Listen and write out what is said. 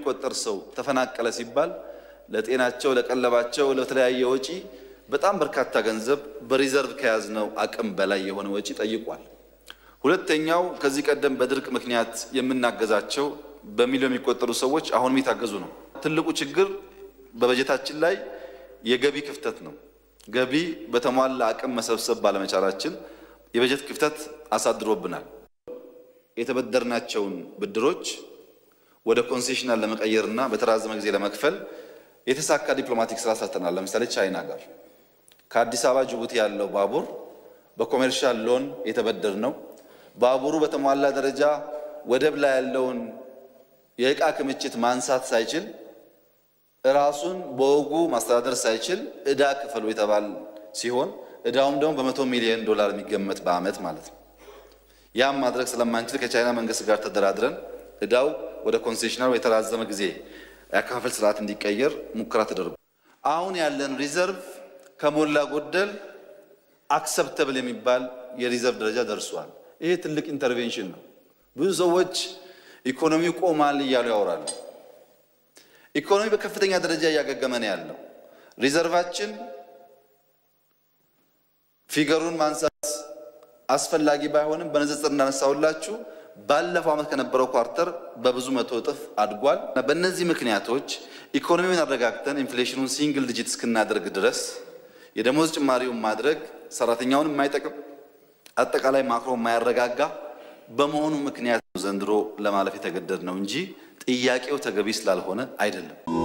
የሚቆጠር ሰው ተፈናቀለ ሲባል ለጤናቸው፣ ለቀለባቸው፣ ለተለያየ ወጪ በጣም በርካታ ገንዘብ በሪዘርቭ ከያዝነው አቅም በላይ የሆነ ወጪ ጠይቋል። ሁለተኛው ከዚህ ቀደም በድርቅ ምክንያት የምናገዛቸው በሚሊዮን የሚቆጠሩ ሰዎች አሁንም የታገዙ ነው። ትልቁ ችግር በበጀታችን ላይ የገቢ ክፍተት ነው። ገቢ በተሟላ አቅም መሰብሰብ ባለመቻላችን የበጀት ክፍተት አሳድሮብናል። የተበደርናቸውን ብድሮች ወደ ኮንሴሽናል ለመቀየርና በተራዘመ ጊዜ ለመክፈል የተሳካ ዲፕሎማቲክ ስራ ሰርተናል። ለምሳሌ ቻይና ጋር ከአዲስ አበባ ጅቡቲ ያለው ባቡር በኮሜርሻል ሎን የተበደር ነው። ባቡሩ በተሟላ ደረጃ ወደብ ላይ ያለውን የእቃ ክምችት ማንሳት ሳይችል ራሱን በወጉ ማስተዳደር ሳይችል ዕዳ ክፈሉ የተባል ሲሆን ዕዳውም ደግሞ በመቶ ሚሊዮን ዶላር የሚገመት በዓመት ማለት ነው። ያም ማድረግ ስለማንችል ከቻይና መንግስት ጋር ተደራድረን ዕዳው ወደ ኮንሴሽናል የተራዘመ ጊዜ የአከፋፈል ስርዓት እንዲቀየር ሙከራ ተደርጎ አሁን ያለን ሪዘርቭ ከሞላ ጎደል አክሰፕተብል የሚባል የሪዘርቭ ደረጃ ደርሷል። ይሄ ትልቅ ኢንተርቬንሽን ነው። ብዙ ሰዎች ኢኮኖሚው ቆማል እያሉ ያወራሉ። ኢኮኖሚ በከፍተኛ ደረጃ እያገገመ ነው ያለው። ሪዘርቫችን ፊገሩን ማንሳት አስፈላጊ ባይሆንም በንጽጽር እንዳነሳሁላችሁ ባለፈው ዓመት ከነበረው ኳርተር በብዙ መቶ እጥፍ አድጓል። በእነዚህ ምክንያቶች ኢኮኖሚውን አረጋግተን ኢንፍሌሽኑን ሲንግል ዲጂት እስክናደርግ ድረስ የደሞዝ ጭማሪውን ማድረግ ሰራተኛውን የማይጠቅም አጠቃላይ ማክሮ የማያረጋጋ በመሆኑ ምክንያት ዘንድሮ ለማለፍ የተገደድ ነው እንጂ ጥያቄው ተገቢ ስላልሆነ አይደለም።